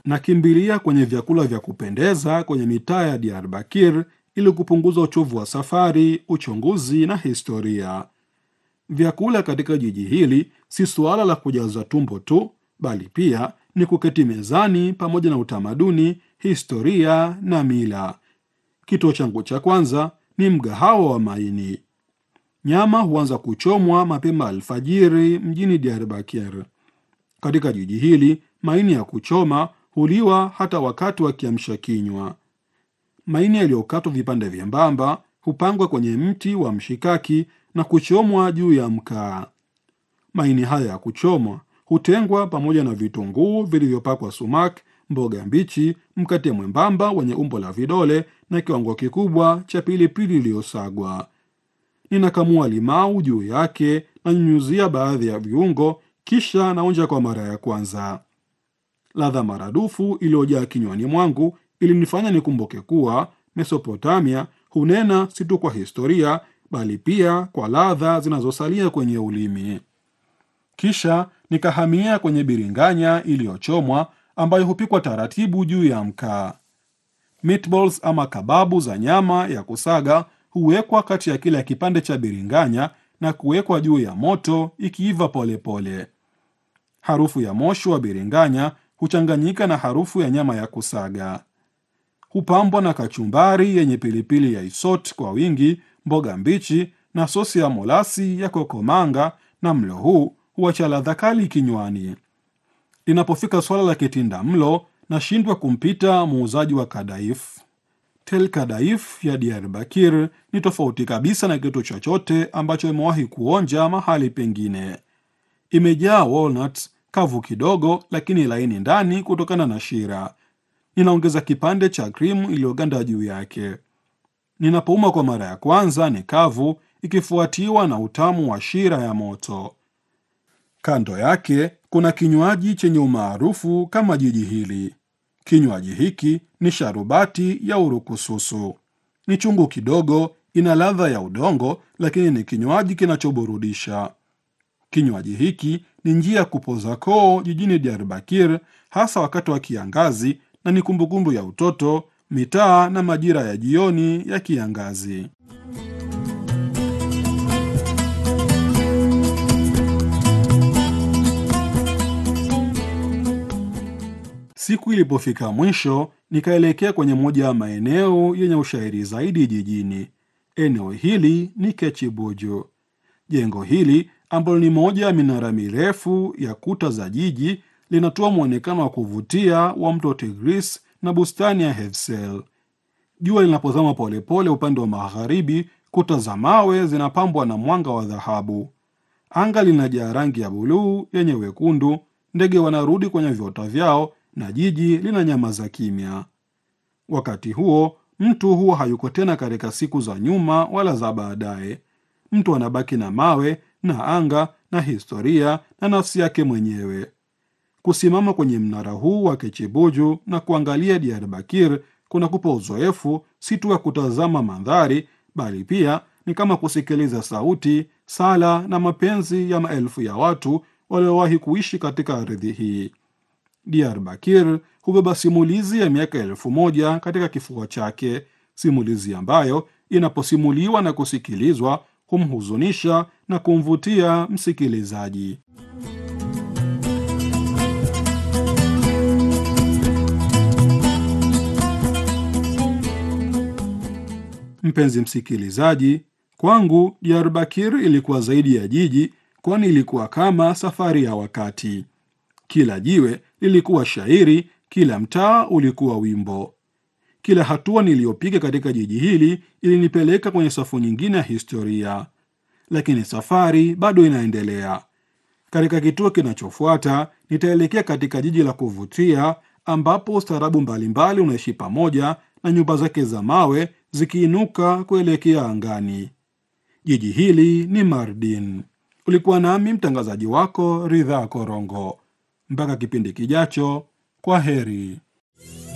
nakimbilia kwenye vyakula vya kupendeza kwenye mitaa ya Diyarbakir ili kupunguza uchovu wa safari, uchunguzi na historia. Vyakula katika jiji hili si suala la kujaza tumbo tu, bali pia ni kuketi mezani pamoja na utamaduni, historia na mila. Kituo changu cha kwanza ni mgahawa wa maini. Nyama huanza kuchomwa mapema alfajiri mjini Diyarbakir. Katika jiji hili maini ya kuchoma huliwa hata wakati wa kiamsha kinywa. Maini yaliyokatwa vipande vyembamba hupangwa kwenye mti wa mshikaki na kuchomwa juu ya mkaa. Maini haya ya kuchomwa hutengwa pamoja na vitunguu vilivyopakwa sumak, mboga mbichi, mkate mwembamba wenye umbo la vidole na kiwango kikubwa cha pilipili iliyosagwa. Ninakamua limau juu yake na nyunyuzia baadhi ya viungo, kisha naonja kwa mara ya kwanza. Ladha maradufu iliyojaa kinywani mwangu ilinifanya nikumbuke kuwa Mesopotamia hunena si tu kwa historia, bali pia kwa ladha zinazosalia kwenye ulimi. Kisha nikahamia kwenye biringanya iliyochomwa ambayo hupikwa taratibu juu ya mkaa. Meatballs ama kababu za nyama ya kusaga huwekwa kati ya kila kipande cha biringanya na kuwekwa juu ya moto ikiiva polepole. Harufu ya moshi wa biringanya huchanganyika na harufu ya nyama ya kusaga. Hupambwa na kachumbari yenye pilipili ya isot kwa wingi, mboga mbichi na sosi ya molasi ya kokomanga, na mlo huu huacha ladha kali kinywani. Linapofika swala la kitinda mlo, nashindwa kumpita muuzaji wa kadaif. Tel Kadaif ya Diyarbakir ni tofauti kabisa na kitu chochote ambacho imewahi kuonja mahali pengine. Imejaa walnuts kavu kidogo, lakini laini ndani kutokana na shira. Ninaongeza kipande cha krimu iliyoganda juu yake. Ninapouma kwa mara ya kwanza ni kavu, ikifuatiwa na utamu wa shira ya moto. Kando yake kuna kinywaji chenye umaarufu kama jiji hili. Kinywaji hiki ni sharubati ya urukususu. Ni chungu kidogo, ina ladha ya udongo, lakini ni kinywaji kinachoburudisha. Kinywaji hiki ni njia ya kupoza koo jijini Diyarbakir, hasa wakati wa kiangazi, na ni kumbukumbu ya utoto, mitaa na majira ya jioni ya kiangazi. Siku ilipofika mwisho, nikaelekea kwenye moja ya maeneo yenye ushairi zaidi jijini. Eneo hili ni Kechibuju. Jengo hili ambalo ni moja ya minara mirefu ya kuta za jiji linatoa mwonekano wa kuvutia wa mto Tigris na bustani ya Hefsel. Jua linapozama polepole upande wa magharibi, kuta za mawe zinapambwa na mwanga wa dhahabu. Anga linajaa rangi ya buluu yenye wekundu, ndege wanarudi kwenye viota vyao na jiji lina nyama za kimya. Wakati huo mtu huwa hayuko tena katika siku za nyuma wala za baadaye. Mtu anabaki na mawe na anga na historia na nafsi yake mwenyewe. Kusimama kwenye mnara huu wa Kechibuju na kuangalia Diyarbakir kunakupa uzoefu si tu wa kutazama mandhari, bali pia ni kama kusikiliza sauti, sala na mapenzi ya maelfu ya watu waliowahi kuishi katika ardhi hii. Diyarbakir hubeba simulizi ya miaka elfu moja katika kifua chake, simulizi ambayo inaposimuliwa na kusikilizwa humhuzunisha na kumvutia msikilizaji. Mpenzi msikilizaji, kwangu Diyarbakir ilikuwa zaidi ya jiji, kwani ilikuwa kama safari ya wakati. Kila jiwe lilikuwa shairi, kila mtaa ulikuwa wimbo. Kila hatua niliyopiga katika jiji hili ilinipeleka kwenye safu nyingine ya historia, lakini safari bado inaendelea. Katika kituo kinachofuata, nitaelekea katika jiji la kuvutia ambapo ustaarabu mbalimbali unaishi pamoja na nyumba zake za mawe zikiinuka kuelekea angani. Jiji hili ni Mardin. Ulikuwa nami mtangazaji wako Ridhaa Korongo. Mpaka kipindi kijacho, kwa heri.